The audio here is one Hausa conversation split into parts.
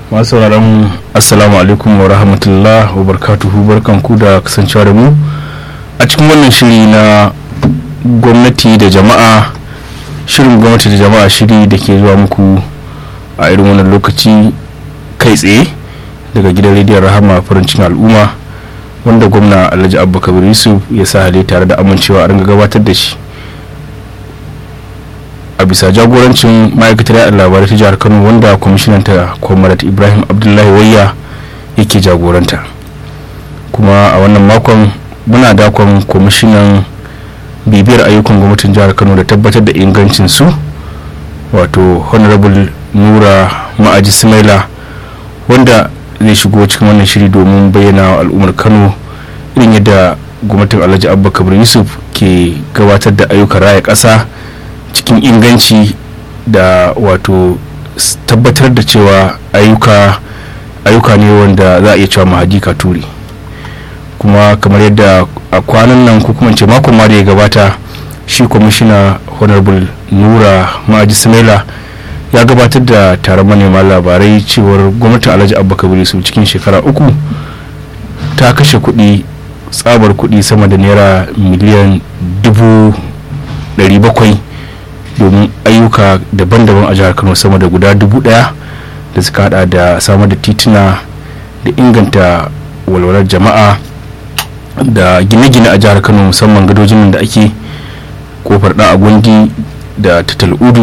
masu sauraron assalamu alaikum wa rahmatullah wa barkatuhu barkanku da kasancewa da mu a cikin wannan shiri na gwamnati da jama'a shirin gwamnati da jama'a shiri da ke zuwa muku a irin wannan lokaci kai tsaye daga gidan rediyon rahama farin cikin al'umma wanda gwamna alhaji abba kabir yusuf ya sa hali tare da amincewa a ringa gabatar da shi a bisa jagorancin ma'aikatar yaɗa labarai ta jihar kano wanda kwamishinan ta kwamarat ibrahim abdullahi wayya yake jagoranta kuma a wannan makon muna dakon kwamishinan bibiyar ayyukan gwamnatin jihar kano da tabbatar da ingancin su wato honorable nura ma'aji smaila wanda zai shigo cikin wannan shiri domin bayyana wa al'ummar kano irin yadda gwamnatin alhaji abba kabir yusuf ke gabatar da ayyukan raya ƙasa cikin inganci da wato tabbatar da cewa ayyuka ayyuka ne wanda za a iya cewa mahadika turi kuma kamar yadda a kwanan nan ko kuma ce makon ma da ya gabata shi kwamishina honorable nura ma'aji smaila ya gabatar da taron manema labarai cewar gwamnatin alhaji abba kabir su cikin shekara uku ta kashe kuɗi tsabar kuɗi sama da naira miliyan dubu ɗari bakwai domin ayyuka daban-daban a jihar kano sama da guda dubu ɗaya da suka hada da samar da tituna da inganta walwalar jama'a da gine-gine a jihar kano musamman gadojin da ake kofar ɗan agundi da tatal'udu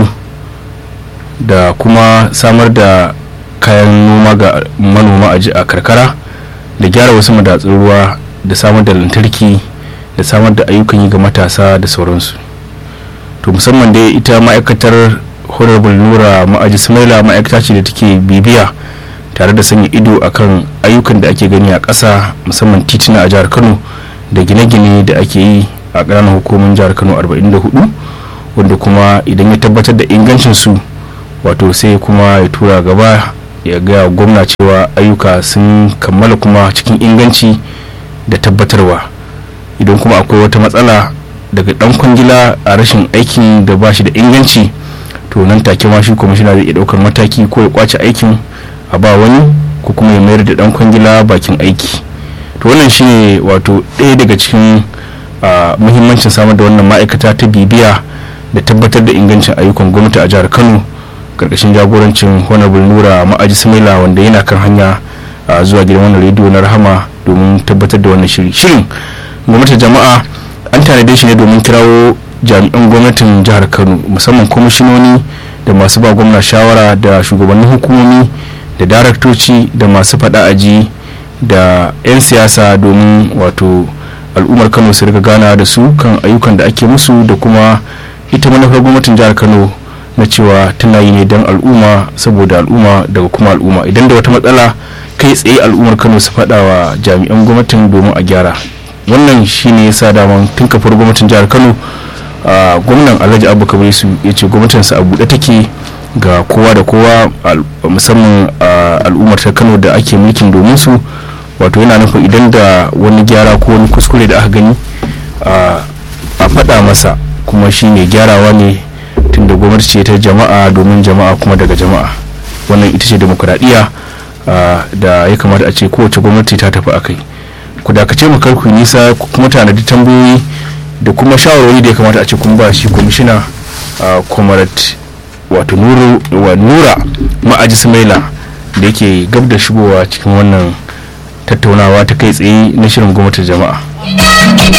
da kuma samar da kayan noma ga manoma a karkara da gyara wasu madatsun ruwa da samar da lantarki da samar da ayyukan yi ga matasa da sauransu to musamman dai ita ma'aikatar honorable nura ma'aji smaila ma'aikata ce da take bibiya tare da sanya ido akan ayyukan da ake gani a ƙasa musamman tituna a jihar kano da gine-gine da ake yi a ƙananan hukumin jihar kano 44 wanda kuma idan ya tabbatar da ingancin su wato sai kuma ya tura gaba ya gaya gwamna cewa ayyuka sun kammala kuma cikin inganci da tabbatarwa idan kuma akwai wata matsala daga dan kwangila a rashin aikin da ba shi da inganci to nan take ma shi kwamishina zai iya daukar mataki ko ya kwace aikin a ba wani ko kuma ya mayar da dan kwangila bakin aiki to wannan shine wato ɗaya daga cikin muhimmancin samar da wannan ma'aikata ta bibiya da tabbatar da ingancin ayyukan gwamnati a jihar kano karkashin jagorancin honorable nura ma'aji samila wanda yana kan hanya zuwa gidan wannan rediyo na rahama domin tabbatar da wannan shiri shirin gwamnatin jama'a an tanade shi ne domin kirawo jami'an gwamnatin jihar kano musamman kwamishinoni da masu ba gwamna shawara da shugabannin hukumomi da daraktoci da masu faɗa aji da 'yan siyasa domin wato al'ummar kano su riga gana da su kan ayyukan da ake musu da kuma ita manufar gwamnatin jihar kano na cewa tana yi ne don al'umma saboda al'umma daga kuma al'umma idan da wata matsala kai tsaye al'ummar kano su faɗa wa jami'an gwamnatin domin a gyara wannan shine ya sa daman tun kafar gwamnatin jihar kano gwamnan alhaji abu kabir su ya ce gwamnatinsa a buɗe take ga kowa da kowa musamman al'ummar ta kano da ake mulkin domin su wato yana nufin idan da wani gyara ko wani kuskure da aka gani a faɗa masa kuma shi mai gyarawa ne tunda gwamnati ce ta jama'a domin jama'a kuma daga jama'a wannan ita ce demokuraɗiyya da ya kamata a ce kowace gwamnati ta tafi a kai ku dakace mu karku nisa kuma tanadi tambayoyi da kuma shawarwari da ya kamata a ce kun ba shi kwamishina kwamarat wato nura ma'aji samaila da yake gab da shigowa cikin wannan tattaunawa ta kai tsaye na shirin gwamnatin jama'a